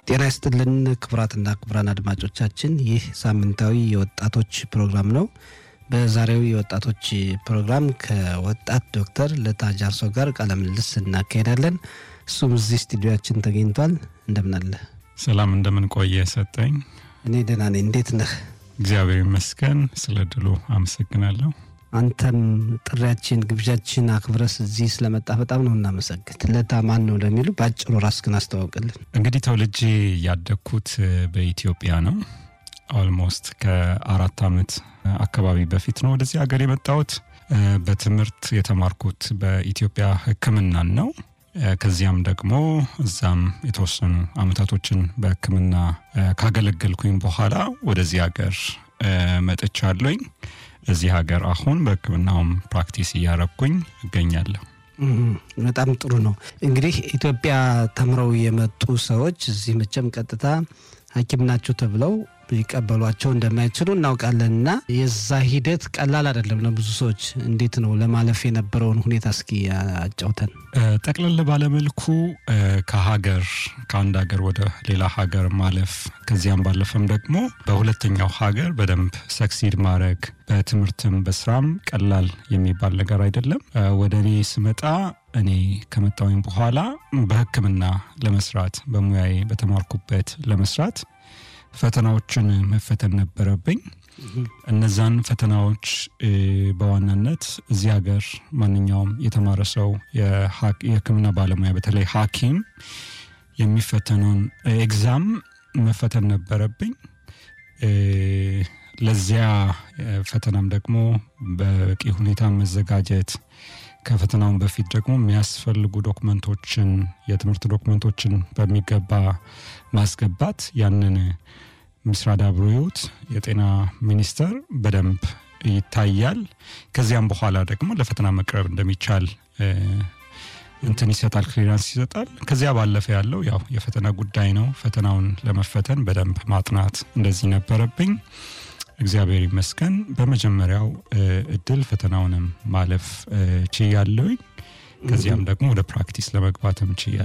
ጤና ይስጥልን ክቡራትና ክቡራን አድማጮቻችን፣ ይህ ሳምንታዊ የወጣቶች ፕሮግራም ነው። በዛሬው የወጣቶች ፕሮግራም ከወጣት ዶክተር ለታ ጃርሶ ጋር ቃለ ምልልስ እናካሄዳለን። እሱም እዚህ ስቱዲዮችን ተገኝቷል። እንደምናለ ሰላም፣ እንደምን ቆየ ሰጠኝ? እኔ ደህና ነኝ። እንዴት ነህ? እግዚአብሔር ይመስገን። ስለ ድሉ አመሰግናለሁ። አንተም ጥሪያችን ግብዣችን አክብረስ እዚህ ስለመጣ በጣም ነው እናመሰግን። ለታ ማን ነው ለሚሉ በአጭሩ ራስህን አስተዋውቅልን። እንግዲህ ተወልጄ ያደግኩት በኢትዮጵያ ነው። ኦልሞስት ከአራት ዓመት አካባቢ በፊት ነው ወደዚህ ሀገር የመጣሁት። በትምህርት የተማርኩት በኢትዮጵያ ሕክምናን ነው። ከዚያም ደግሞ እዛም የተወሰኑ አመታቶችን በሕክምና ካገለገልኩኝ በኋላ ወደዚህ ሀገር መጥቻለኝ። እዚህ ሀገር አሁን በሕክምናውም ፕራክቲስ እያረግኩኝ እገኛለሁ። በጣም ጥሩ ነው። እንግዲህ ኢትዮጵያ ተምረው የመጡ ሰዎች እዚህ መቼም ቀጥታ ሐኪም ናቸው ተብለው ሊቀበሏቸው እንደማይችሉ እናውቃለን እና የዛ ሂደት ቀላል አይደለም ለብዙ ሰዎች። እንዴት ነው ለማለፍ የነበረውን ሁኔታ እስኪ አጫውተን። ጠቅለል ባለመልኩ ከሀገር ከአንድ ሀገር ወደ ሌላ ሀገር ማለፍ ከዚያም ባለፈም ደግሞ በሁለተኛው ሀገር በደንብ ሰክሲድ ማድረግ በትምህርትም በስራም ቀላል የሚባል ነገር አይደለም። ወደ እኔ ስመጣ እኔ ከመጣሁኝ በኋላ በሕክምና ለመስራት በሙያዬ በተማርኩበት ለመስራት ፈተናዎችን መፈተን ነበረብኝ። እነዛን ፈተናዎች በዋናነት እዚህ ሀገር ማንኛውም የተማረ ሰው የህክምና ባለሙያ በተለይ ሐኪም የሚፈተነውን ኤግዛም መፈተን ነበረብኝ። ለዚያ ፈተናም ደግሞ በቂ ሁኔታ መዘጋጀት ከፈተናውን በፊት ደግሞ የሚያስፈልጉ ዶክመንቶችን የትምህርት ዶክመንቶችን በሚገባ ማስገባት ያንን ምስራድ አብሮዮት የጤና ሚኒስቴር በደንብ ይታያል። ከዚያም በኋላ ደግሞ ለፈተና መቅረብ እንደሚቻል እንትን ይሰጣል፣ ክሊራንስ ይሰጣል። ከዚያ ባለፈ ያለው ያው የፈተና ጉዳይ ነው። ፈተናውን ለመፈተን በደንብ ማጥናት እንደዚህ ነበረብኝ። እግዚአብሔር ይመስገን በመጀመሪያው እድል ፈተናውንም ማለፍ ችያለሁኝ። ከዚያም ደግሞ ወደ ፕራክቲስ ለመግባትም ችያለሁ።